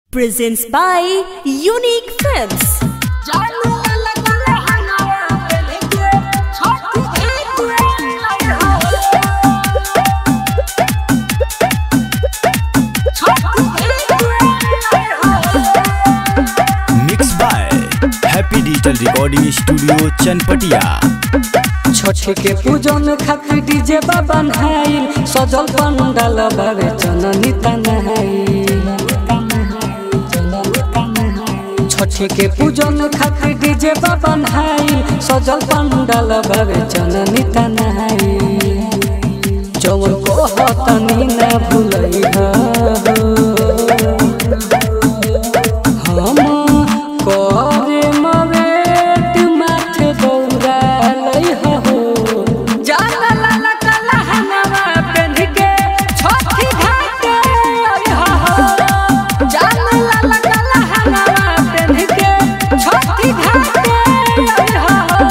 presents by Unique Films. Mix by happy digital recording studio Chanpatia Chhath के पूजन खातिर DJ बाबा नहाइल सजल पंडाल बाबे चननी तनहाइल छठ के पूजन खातिर डीजे बाबा नहाइल सजल पंडाल बाबे चननी तनहाइल जवन को हतनी ना भूलई हम करे मवेट माथे दौड़ालै हो जाला ला ला काला हनवा पेन्ह के छठी घाटे आई हो जाला ला ला काला हनवा पेन्ह के छठी घाटे आई हो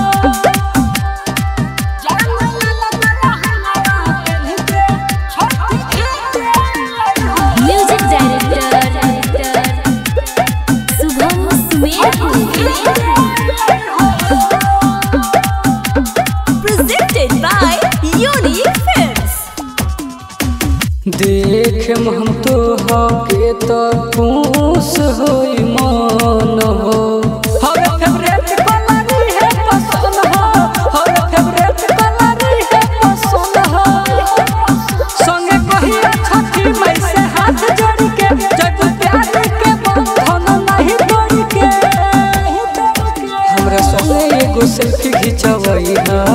जाला ला ला काला हनवा पेन्ह के छठी घाटे आई हो Music director, Subham Sumer. Presented by Unique Films. देख हम तो हके तो खुश होई मन हो हवे फेवरेट कलर है पसंद हो हवे फेवरेट कलर है पसंद हो संगे कहिया छठी मई से हाथ जोड़ के जग प्यार के बंधन नहीं तोड़ के हमरा संगे एगो सेल्फी खिंचवई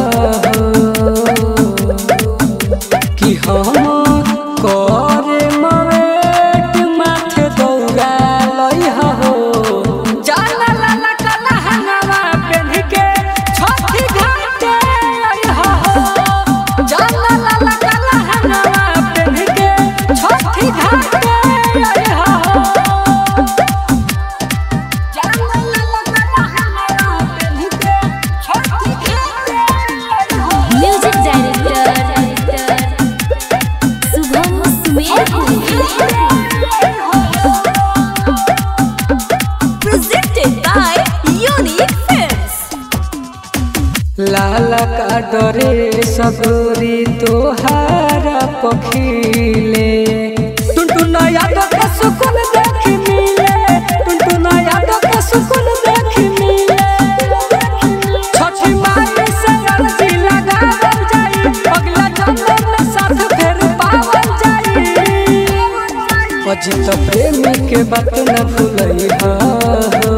कि हम करे मवेट माथे दौड़ा लई हो जाला ला ला काला हनवा पेन्ह के छठी घाटे आई हो जाला ला ला काला हनवा पेन्ह के छठी घाटे आई हो जाला ला ला काला हनवा पेन्ह के छठी घाटे आई हो Music director, Subham Sumer. Presented by Unique Films. लाला का डरे सगोरी तोहारा पखीले टुनटुना याद के सुकून देख मिले टुनटुना याद के सुकून देख मिले छठी माई से अर्जी लगावल जाई अगला जन्म में साथ फिर पावल जाई अजित प्रेमी के बात न भूलई हो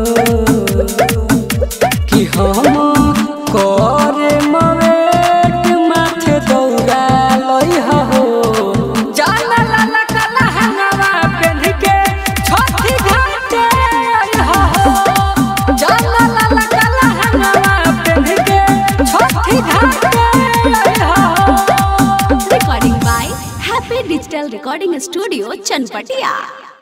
कि हम करे मवेट माथे दौड़ा लई हो जाला ला ला काला हनवा पेन्ह के छठी घाटे आई हो जाला ला ला काला हनवा पेन्ह के छठी घाटे आई हो Recording by Happy Digital Recording Studio, Chanpatia.